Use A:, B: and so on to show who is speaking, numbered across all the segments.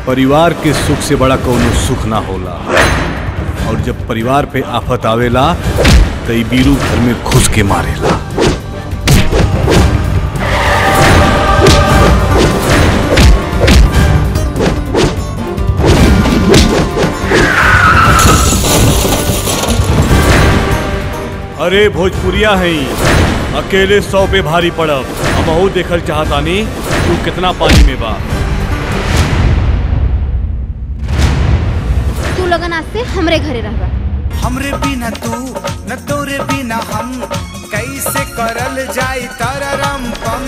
A: परिवार के सुख से बड़ा कौनो सुख ना होला और जब परिवार पे आफत आवेला तो ई बीरू घर में घुस के मारेला अरे भोजपुरिया है अकेले सौ पे भारी पड़ब हम देखल चाहतानी तू कितना पानी में बा
B: तू लोगन आज से हमरे घरे रहबा
C: हमरे बिना तू न तोरे बिना हम कैसे करल जाई तररम पम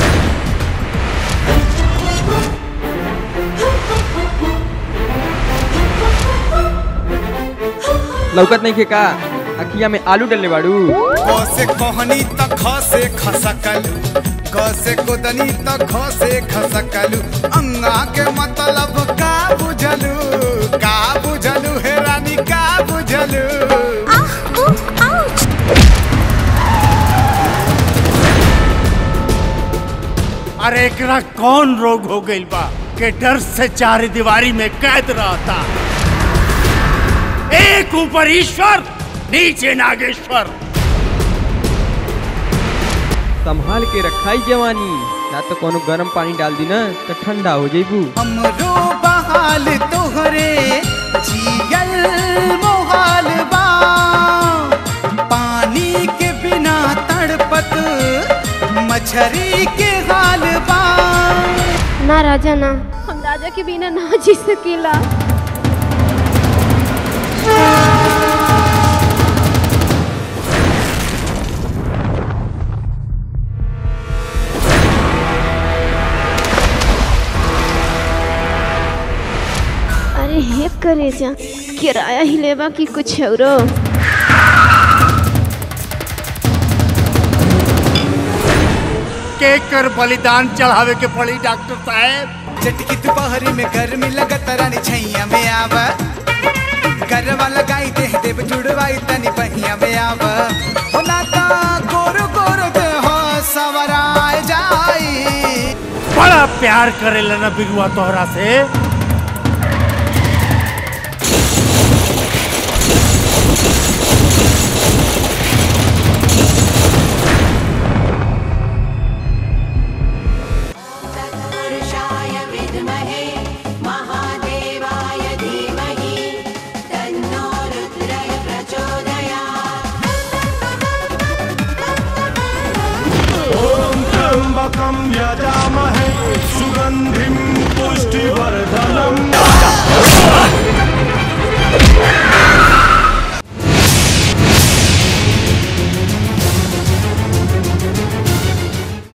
D: लौकत नहीं खे का अखिया में आलू डलने बाड़ू
C: से कोहनी त खसे खसकलू कसे कोदनी त खसे खसकलू अंगा के मतलब का बुझलू का बुझलू हे रानी का बुझलू
E: अरे एकरा कौन रोग हो गइल बा के डर से चार दीवारी में कैद रहता एक ऊपर ईश्वर नीचे नागेश्वर
D: संभाल के रखाई जवानी ना तो कोनो गरम पानी डाल दी ना तो ठंडा हो जाइबू
C: हमरो बहाल तोहरे जियल मोहाल बा पानी के बिना तड़पत मछरी के हाल बा
B: ना राजा ना हम राजा के बिना ना जी सकेला अरे हे करे जा किराया ही लेबा कि कुछ औरो
E: के कर बलिदान चढ़ावे के पड़ी डॉक्टर साहब
C: चटकी दोपहरी में गर्मी लगत रानी छैया में आव गरवा लगाई दे देव जुड़वाई तनी बहिया में आव हो ना ता गोरो गोरो दे हो सवराय जाई
E: बड़ा प्यार करेला ना बिरुआ तोहरा से